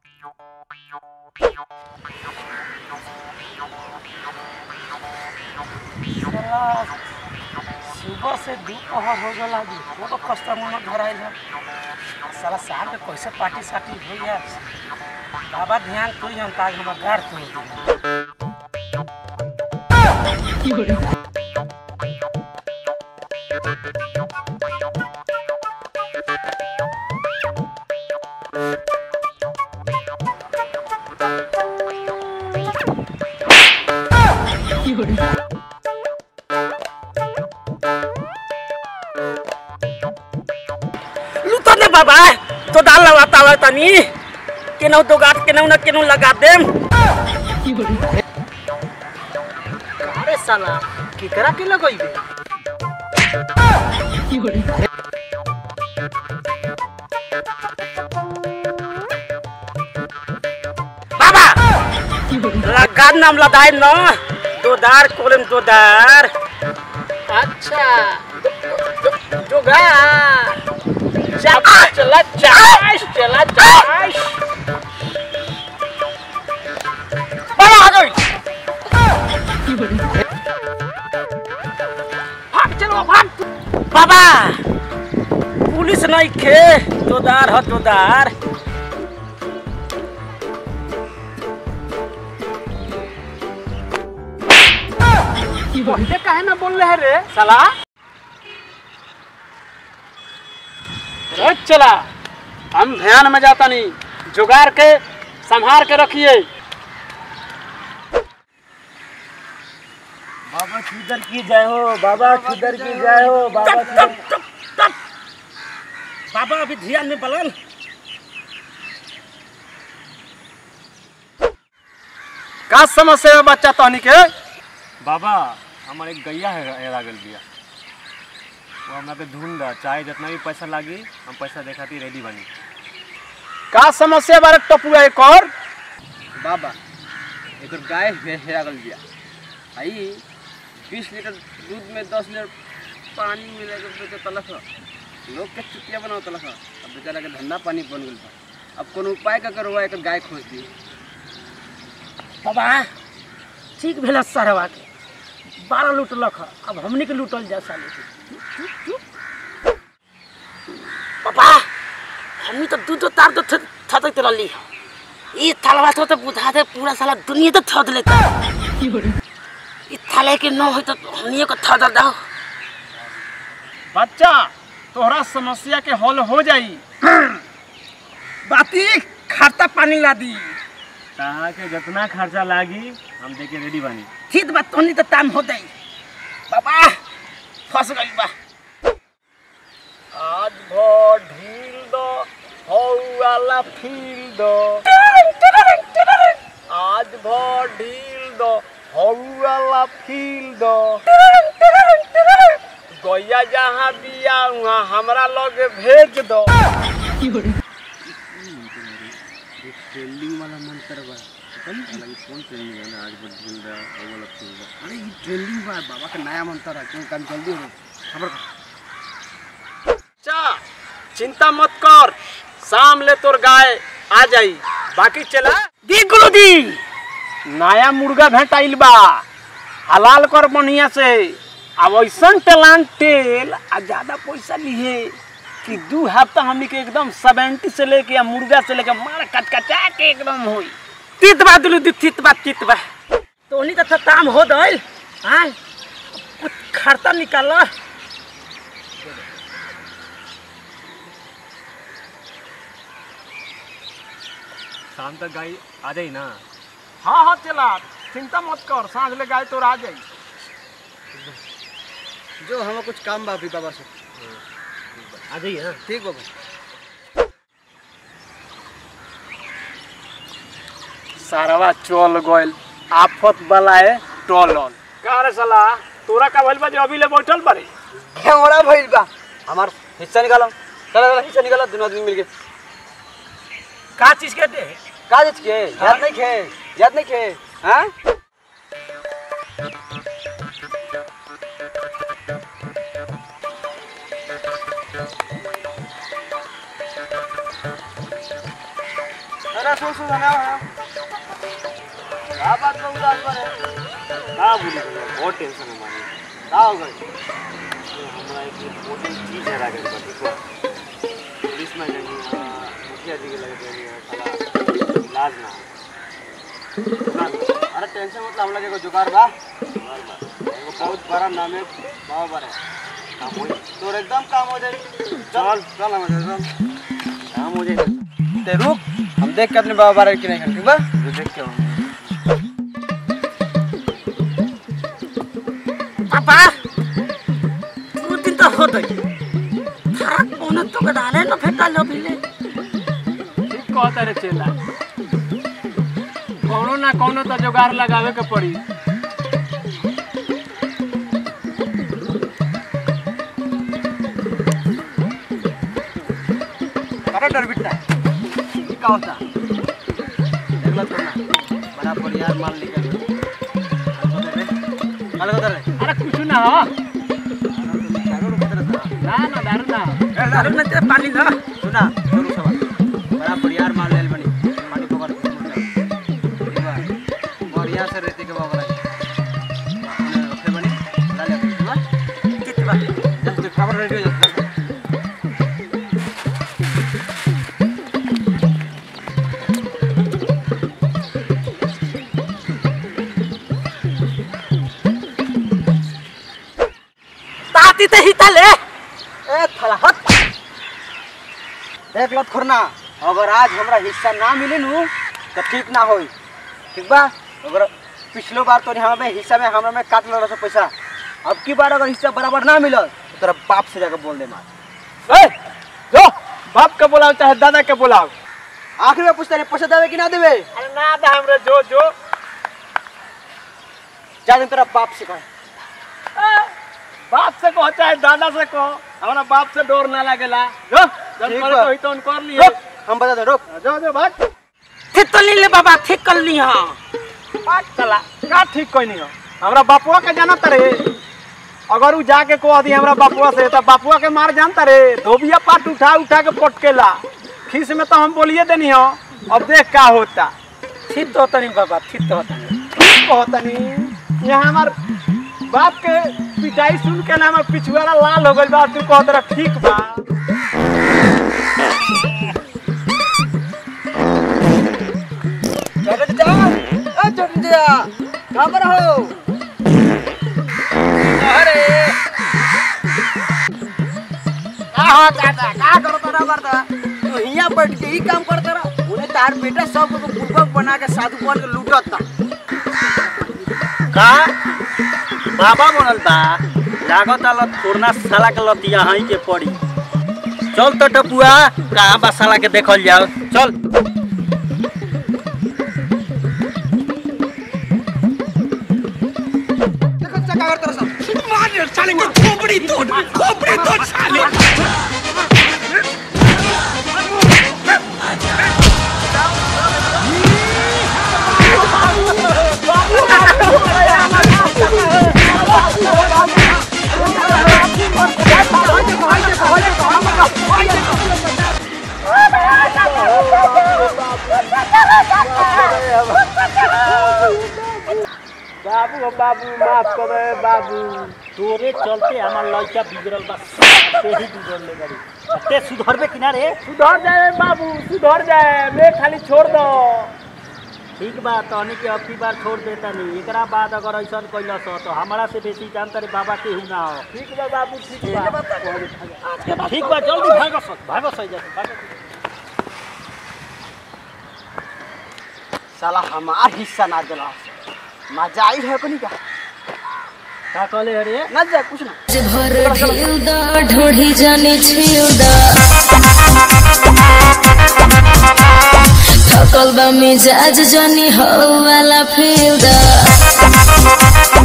साला, सुबह से दोपहर हो गल आज एगो कस्टमर न घर आइल है साला शाम के कैसे पार्टी सार्टी हो यार बाबा ध्यान तू हम ताज हमर घर तू लुतो ने बाबा तो दाल लगाता हुआ तनी केनौ तो गाट केनौ न केनौ लगा देम अरे साला केकरा के लगइबे बाबा लगा नाम लदाई न दोदार कोलम दोदार अच्छा जोगार चला चला चाश चला चाश बाबा आ गई भाग चलो भाग बाबा पुलिस नहीं खे दोदार ह दोदार पहले काहे ना बोल रहे रे साला रोज चला हम ध्यान में जाता नहीं जुगाड़ के संभार के रखिए बाबा किधर की जय हो बाबा किधर की जय हो बाबा किधर बाबा अभी ध्यान में बलन का समस्या है बच्चा तहनी के बाबा हमार एक गैया है हेरा गल बिया वो हमरा के ढूंढ चाहे जितना भी पैसा लागी हम पैसा दे खातिर रेडी बनी का समस्या बारे टपुआ एक और बाबा एक गाय हे- हेरा गल बिया आई बीस लीटर दूध में दस लीटर पानी मिला के बेचे तलक ह। लोग के चुतिया बनाओ तलक ह। अब बेचारा के धंधा पानी बन गल बा अब कोनो उपाय का करो एक गाय खोज दी बाबा ठीक भेल सरवा के बारह लूटलक ह अब हमनी के लूटल जा साले के चुप, चुप, चुप। बाबा हमनी तो दूध तार तो थतत रहली ई थालवा तो बुझा दे पूरा साला दुनिया तो थद लेता ई थाले के न हो तो हमनी को थद दाओ बच्चा तोहरा समस्या के हल हो जाई बाती खाता पानी ला दी कहा के जितना खर्चा लागी हम दे के रेडी बनी ठीक बा तोनी तो ताम हो दई बाबा फंस गई बा आज भर ढील दो हौ वाला फील दो आज भर ढील दो हौ वाला फील दो गैया जहाँ बिया वहाँ हमरा लगे भेज दो ट्रेंडिंग वाला मंत्र बा पता नहीं चला कौन ट्रेंडिंग है ना आज बड़ ढूंढ रहा है वो वाला फूल बा अरे ये ट्रेंडिंग बा बाबा का नया मंत्र है क्यों काम जल्दी हो खबर चा चिंता मत कर शाम ले तोर गाय आ जाई बाकी चला दी गुरु दी नया मुर्गा भेटाइल बा हलाल कर बढ़िया से अब ऐसा टलान तेल आ ज्यादा पैसा लिए कि दू हफ्ता हमनी के एकदम सेवेंटी से लेके या मुर्गा से लेके मार कचकचा के एकदम होई तीत बा दुलु दी तीत बा तीत बा तो उन्हीं का ताम हो दल हाँ कुछ खर्चा निकाल शाम तक गाय आ जाई ना हाँ हाँ चला चिंता मत कर सांझ ले गाय तोर आ जाई जो हमें कुछ काम बा अभी बाबा से आ जाई हाँ ठीक बाबा सारवा चल गइल आफत बलाए टोलल का रे साला तोरा का भइल बा जे अभी ले बैठल बारे घेवड़ा भइल बा हमार हिस्सा निकालो चला चला हिस्सा निकालो दोनों आदमी मिलके का चीज के दे का जित के याद नहीं खे याद नहीं खे हाँ अरे सुन सुन ना क्या बात में उदास पर है का बोली भैया बहुत टेंशन है मानी क्या हो गई ये हमरा एक इम्पोर्टेंट चीज है रागन का देखो पुलिस में जानी है मुखिया जी के लगे जानी है साला इलाज ना सुना अरे टेंशन मतलब हम लोग को जुगाड़ बा एगो बहुत बड़ा नाम है बाबा बारे काम हो तोर एकदम काम हो जाए चल चल हम चल काम हो जाएगा ते रुक हम देख के अपने बाबा बारे की नहीं ठीक बा जो देख के हम पापा दू दिन तो हो गई थारा कोनो तो गदाले न फेटा लो बिले ठीक कहता रे चेला कौनो ना कौनो तो जुगाड़ लगावे के पड़ी अरे डर बिट्टा ये का होता देख लो तो ना बड़ा परियार माल निकल कल को रे अरे कुछ ना हो चारों को तरह ना ना दारू ना दारू न ते पानी ना सुना छोरू सब बड़ा परियार माल लेल बनी पानी पकड़ के मुड़ जाओ ठीक बा बढ़िया से रहते के बाबा अपने रखे बनी ला ले ठीक बा कितबा जब तक खबर रेडी हो जाता ताती ते हिता ले ए थला हट देख लो खोरना अगर आज हमरा हिस्सा ना मिले नु तो ठीक ना होई ठीक बा अगर पिछलो बार तो हमें हिस्सा में हमरा में काट लो पैसा अब की बार अगर हिस्सा बराबर ना मिलल तो तेरा बाप से जाकर बोल दे मार ए जो बाप के बुलाओ चाहे दादा के बुलाओ आखिर में पूछता नहीं पैसा देवे कि ना देवे अरे ना दा हमरे जो जो जा दिन तेरा बाप से कहे बाप से कहो चाहे दादा से कहो हमारा बाप से डोर ना लगेला जो जब ठीक करे बा। तो ही तो कर लिए रुक हम बता दे रुक जो जो भाग ठीक तो ले ले बाबा ठीक कर ली हां भाग चला का ठीक कोई नहीं हो हमरा बापुआ के जाना तरे अगर उ जाके कह दी हमरा बापुआ से तो बापुआ के मार जानता रे धोबिया पाट उठा उठा के पटकेला खीस में तो हम बोलिए देनी हो अब देख का होता ठीक तो होता नहीं बाबा ठीक तो होता नहीं कहतनी यहाँ हमार बाप के पिटाई सुन के ना हमार पिछुआरा लाल हो गइल बा तू कहत रहा ठीक बा छोटे जा ए छोटे जा कहां पर हो अरे का हो दादा का करता ना करता तू हिया बैठ के ही काम करता रहा उन्हें तार बेटा सब को पूर्वक बना के साधु बन के लूटत था का बाबा बनल बा लागत आल थोड़ना साला के लतिया हई के पड़ी चल तो टपुआ कहाँ बा साला के देखल जाओ चल देखो चक्का करता रहा सब बाबू हो बाबू माफ कर दे बाबू तोरे चलते हमार लड़का बिगड़ल बा से ही बिगड़ल ले गरी ते सुधरबे किनारे सुधर जाए बाबू सुधर जाए मैं खाली छोड़ दो ठीक बा तहनी के अब की बार छोड़ देता नहीं एकरा बाद अगर ऐसा कैलस तो हमारा से बेसी जानता रे बाबा केहू ना हो ठीक बा बाबू ठीक बा ठीक बा जल्दी भागो भागो सही जा भागो साला हमार हिस्सा ना दिला मजा आई है कोनी का का कहले अरे ना जा कुछ ना भर ढिलदा ढोढ़ी जाने छिलदा थकल बा मिजाज जानी हो वाला फिलदा